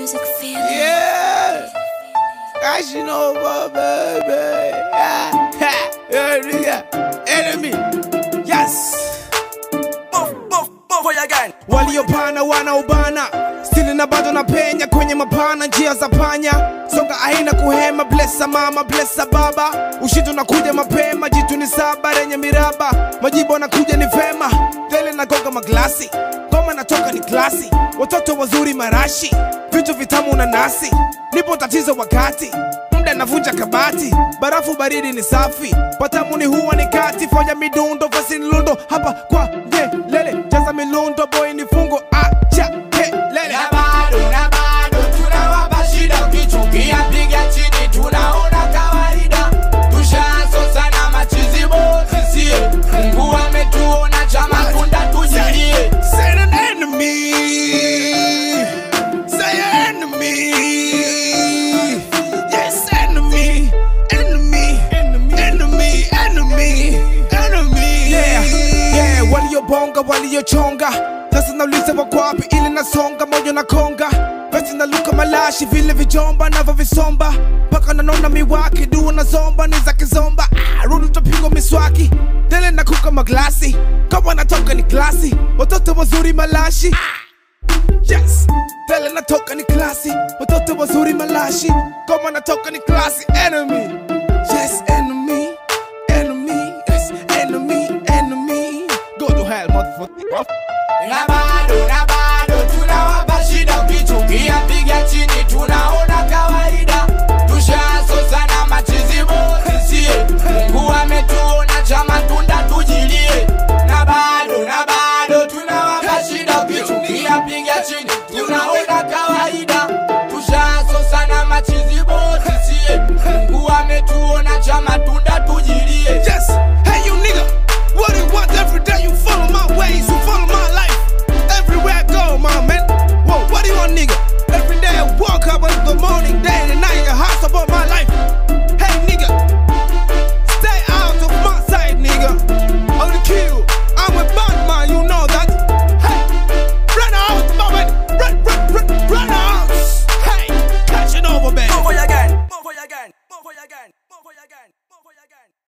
music feeling. Yeah. Crashing over, baby. Yeah. Ha. Yeah, nigga. Enemy. Yes. Move, move, move again. waliopana wanaobana stili na bado na penya kwenye mapana njia za panya songa aina kuhema blesa mama blesa baba ushindo nakuja mapema jitu ni saba lenye miraba majibu anakuja ni vema tele na gonga maglasi ngoma natoka ni klasi watoto wazuri marashi vitu vitamu na nasi nipo tatizo wakati muda navunja kabati barafu baridi ni safi patamuni huwa ni kati fanya midundo vasini lundo hapa kwa ngelele jaza milundo boy ni fungo acha kelele Na bado, na bado tunawapa shida, ukichukia piga chini, tunaona kawaida. Tushaanza sana machizi bosi, sie. Mungu ametuona chama kunda tujilie. Say an enemy. Say enemy. Yes, enemy. Enemy. Enemy. Enemy. Enemy. Yeah. Yeah. Waliobonga, waliochonga. Sasa nauliza wako wapi ili nasonga moyo na konga Basi naluka malashi vile vijomba navyo visomba mpaka nanona miwaki dua na zomba ni za kizomba ah, rudi utapigwa miswaki dele na kuka maglasi kama natoka ni klasi watoto wazuri malashi Yes, dele natoka ni klasi watoto wazuri malashi kama natoka ni klasi enemy Yes, enemy Enemy, yes, enemy, enemy Go to hell, motherfucker Na bado, na bado